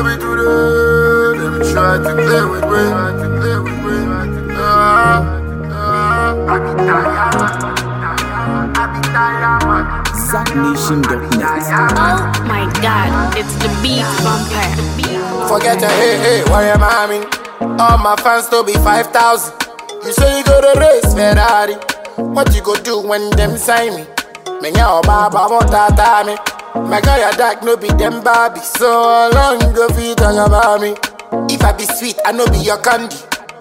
no be today. Them try to play with me. Try to play with me. Ah, ah. I be tired, man. I be tired, man. ZackNation.net. Oh my god, it's the beat vampire. Forget your hey, hey, why am I mean? All my fans to be 5,000. You say you go to race Ferrari. What you go do when them sign me? Me nya baba motata me. My guy a dark no be them Barbie. So how long you go fit talk about me? If I be sweet, I no be your candy.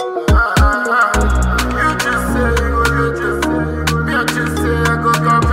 You just say you go, you just say, you just say I go come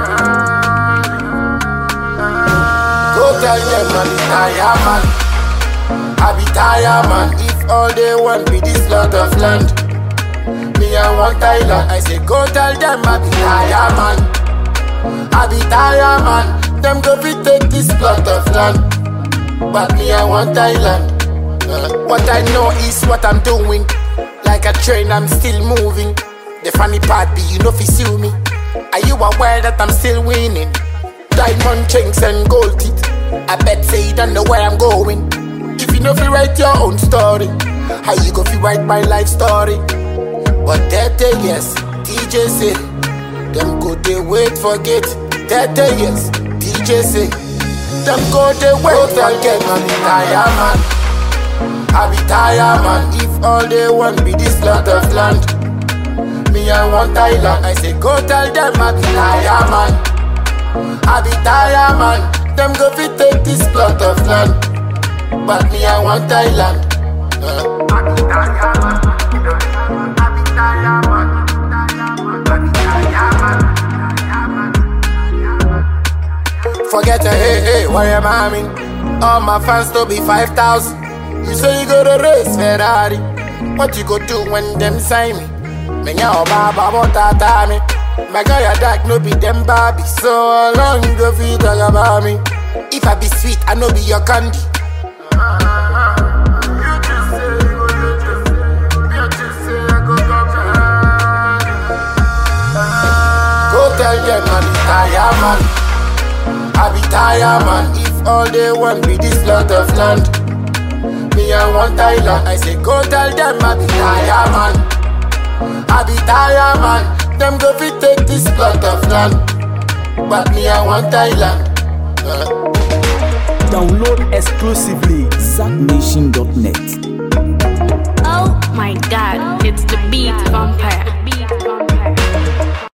Go tell them I be tired man. I be tired man. If all they want be this lot of land, me I want Thailand. I say go tell them I be tired man. I be tired man. Them go fi take this plot of land, but me I want Thailand. Uh, what I know is what I'm doing. Like a train, I'm still moving. The funny part be you know fi sue me. Are you aware that I'm still winning? Diamond chains and gold teeth. I bet say you don't know where I'm going. If you know fi write your own story, how you go fi write my life story? But that day yes, DJ say them go they wait forget. That day yes, DJ say them go they wait forget. Man, tired man. I be tired man. If all they want be this lot of land, me I want Thailand. I say go tell them I be tired man. I be tired man. Them go fi take this plot of land, but me I want Thailand. Uh. I be tired man. I be tired man. I be tired man. Forget your hey hey, why am I mean? All my fans to be 5,000. You say you go to race Ferrari. What you go do when them sign me? Me nya baba motata me. My guy a dark no be them Barbie. So how long you go fi talk about me? If I be sweet, I no be your candy. Go tell them I be tired man. I be tired man. If all they want be this lot of land, me I want Thailand. I say go tell them I be tired man. I be tired man. Them go fi take this plot of land, but me I want Thailand. Uh. Download exclusively ZackNation.net. Oh my god, it's the beat vampire.